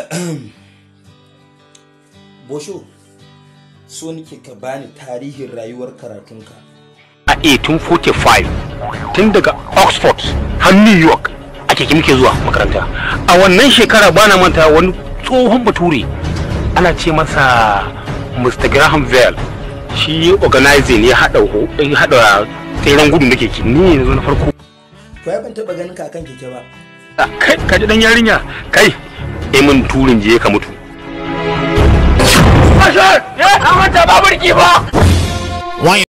bosho so nake ka bani tarihin rayuwar karatunka a 1845 tun daga oxford har new york a keke muke zuwa makaranta a wannan shekara bana manta wani tsohon bature ana ce masa mr graham bell shi organizing ya haɗa ya haɗa tseren gudu na keke ni ne zo na farko to ya ban taba ganin ka akan keke ba kai ka ji dan yarinya kai eh mun turin je ka mutu Bashar! Ya, manta baburki ba!